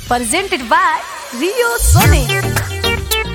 presented by Rio Sone.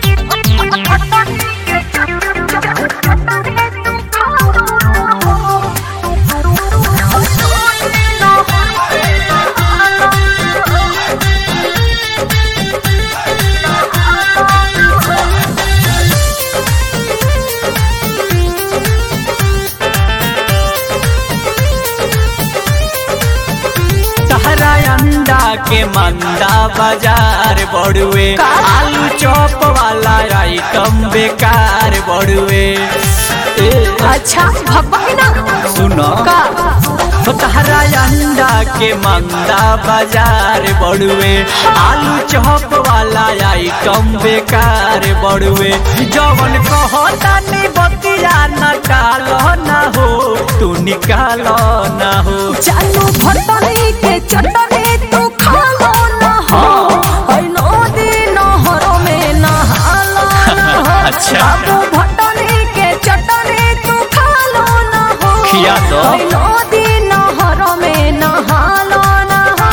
तहरा अंडा के मंदा बाजार बड़ुए आलू चॉप वाला आइटम बेकार बड़ुए ए, अच्छा भब्बा की ना सुनो का तो तहरा अंडा के मंदा बाजार बड़ुए आलू चॉप वाला आइटम बेकार बड़ुए जवन कहता नी बतिया न टालो न हो तू निकालो न हो चालू भटनी के चटनी तू खा लो ना हो हई नदी नहरों में नहाला ना हो अच्छा। बाबू भटनी के चटनी तू खा लो ना हो खिया दो। हई नदी नहरों में नहाला ना हो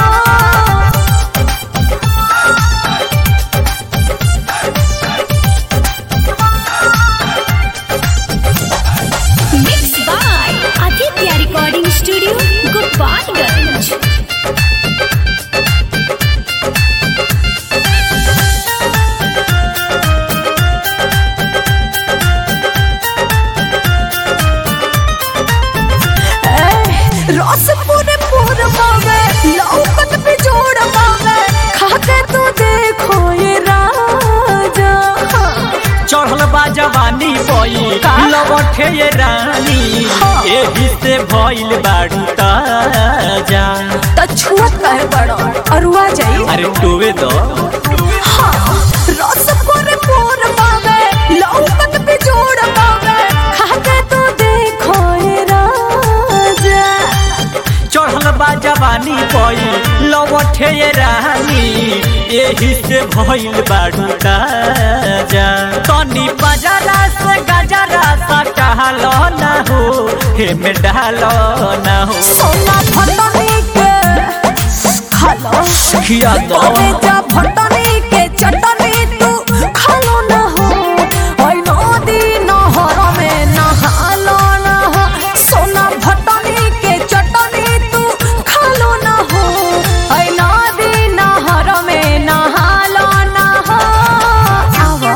Mixed by Aditya Recording Studio, Gopalganj. रस पूरे पूर पावे लौकत पे जोड़ पावे खाके तू देखो ये राजा चढ़ल बा जवानी बई का? लवठे ये रानी हाँ। एही से भइल बाड़ू ताजा त छुअत कहे बड़ो अरुआ जाई अरे टोवे दो हाँ रस पूरे पूर पावे लौकत पे जोड़ पावे खाके तू देखो ये राजा चढ़ल बा जवानी बई लवठे ये रानी एही से भइल बाड़ू ताजा तनी बाजारा से गजरा सा टहलो ना हो हे में डालो ना हो सोना फटनी के खालो खिया दो अरे जा फटनी के चटनी तू खालो ना हो ओई नदी नहर में नहालो ना हो सोना फटनी के चटनी तू खालो ना हो ओई नदी नहर में नहालो ना हो आवा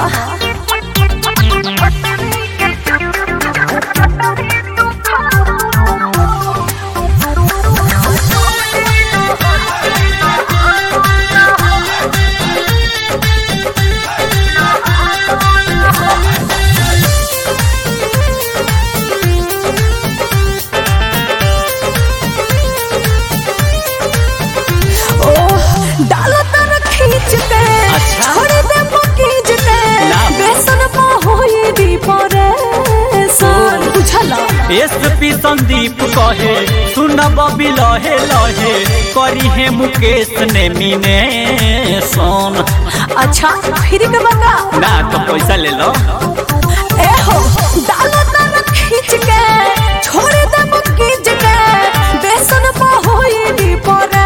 ओह डालो तर खींच के अच्छा। छोड़ दे मकीज के ना। बेसन पा होई दी परे सन बुझला एसपी संदीप कहे सुनब बबी लहे लहे करी है मुकेश ने मीने सोन अच्छा फिर के बंगा ना तो पैसा ले लो ए हो डालो तर खींच के छोड़ दे मकीज के बेसन पा होई दी परे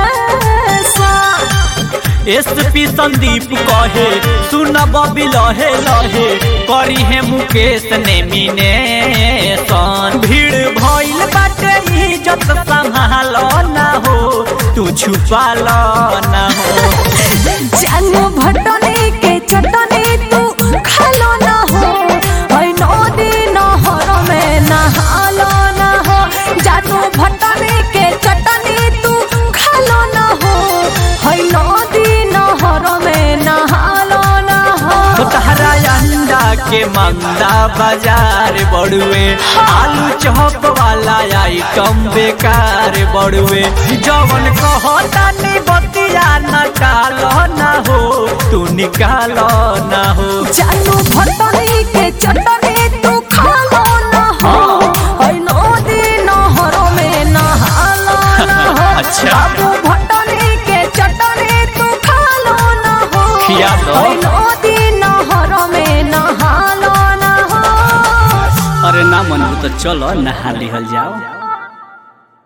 सन एसपी संदीप कहे सुनब बबी लहे लहे करी है मुकेश ने मीने सोन भीड़ भइल बाटे इज्जत संभालो ना हो तू छुपा लो ना हो जानू भटनी के चटनी तू खालो ना हो ओई नदी नहर में नहालो ना हो जानू भटनी के चटनी तू खालो ना हो ओई नदी नहर में नहालो ना हो तो तहरा अंडा के मंदा बाजार बड़ुए आलू चौप वाला आइटम बेकार बड़ुए जवन कहता नी बतिया न टालो ना हो तू निकालो ना हो जानू भटनी के चटनी तू खालो ना हो ओई नदी नहर में नहालो ना हो अच्छा। बाबू भटनी के चटनी तू खालो ना हो खिया दो। ओई नदी नहर में नहालो ना हो अरे ना मन तो चलो नहा लिहल जाओ